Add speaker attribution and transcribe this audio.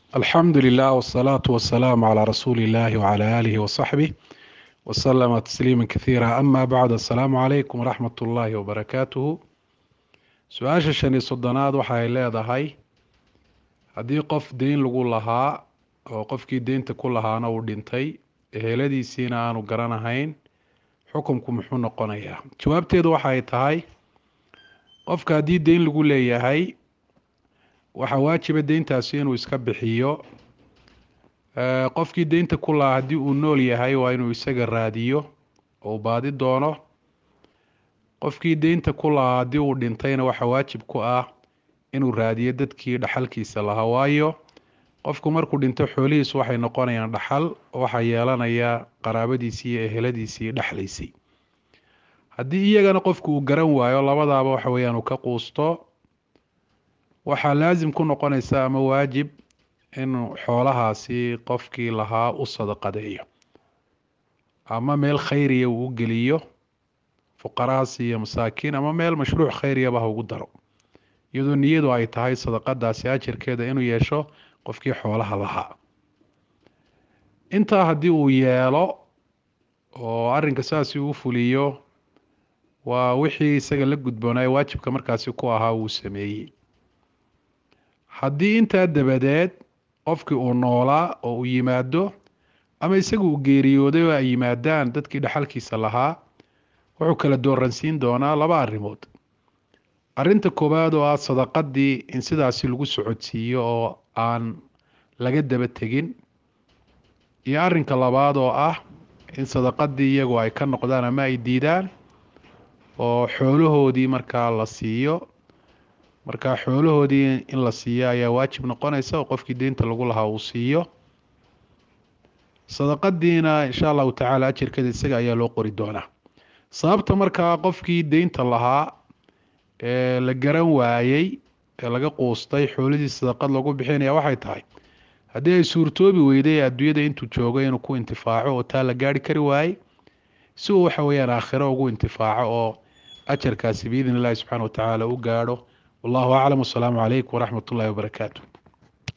Speaker 1: alxamdu lilah wsalaatu wasalaamu calaa rasuuli illahi wcala aalihi wasaxbih wasalama tasliima kathiira ama bacd assalaamu calaykum waraxmat ullaahi wabarakaatuhu su-aasha shan iyo soddonaad waxay leedahay haddii qof deyn lagu lahaa oo qofkii deynta ku lahaana uu dhintay eheladiisiina aanu garanahayn xukunku muxuu noqonayaa jawaabteedu waxay tahay qofka haddii deyn lagu leeyahay waxaa waajiba deyntaasi inuu iska bixiyo qofkii deynta ku lahaa haddii uu nool yahay waa inuu isaga raadiyo oo uu baadi doono qofkii deynta ku lahaa haddii uu dhintayna waxaa waajib ku ah inuu raadiyo dadkii dhaxalkiisa lahaa waayo qofku markuu dhinto xoolihiisu waxay noqonayaan dhaxal waxaa yeelanaya qaraabadiisii iyo eheladiisii dhexlaysay haddii iyagana qofku uu garan waayo labadaaba waxa weyaan uu ka quusto waxaa laasim ku noqonaysa ama waajib inuu xoolahaasi qofkii lahaa u sadaqadeeyo ama meel khayriya uu u geliyo fuqarahaas iyo masaakiin ama meel mashruuc khayriyaba ha ugu daro iyadoo niyadu ay tahay sadaqadaasi ajarkeeda inuu yeesho qofkii xoolaha lahaa intaa haddii uu yeelo oo arrinka saasi uu fuliyo waa wixii isaga la gudboonaayo waajibka markaasi ku ahaa wuu sameeyey haddii intaa dabadeed qofkii uu noolaa oo uu yimaado ama isaga uu geeriyooday oo ay yimaadaan dadkii dhaxalkiisa lahaa wuxuu kala dooransiin doonaa laba arrimood arrinta koowaad oo ah sadaqadii in sidaasi lagu socodsiiyo oo aan laga daba tegin iyo arrinka labaad oo ah in sadaqadii iyagu ay ka noqdaan ama ay diidaan oo xoolahoodii markaa la siiyo marka xoolahoodii in la siiyo ayaa waajib noqonaysa oo qofkii deynta lagu lahaa uu siiyo sadaqadiina insha allahu tacaala ajarkeeda isaga ayaa loo qori doonaa sababta markaa qofkii deynta lahaa ee la garan waayey ee laga quustay xoolihii sadaqad lagu bixinaya waxay tahay haddii ay suurtoobi weyday adduunyada intuu joogo inuu ku intifaaco oo taa la gaari kari waayey si uu waxa weyaan aakhiro ugu intifaaco oo ajarkaasi biidn illahi subxana wa tacaala u gaadho wallahu aclam wasalaamu calaykum waraxmat ullahi wabarakaatu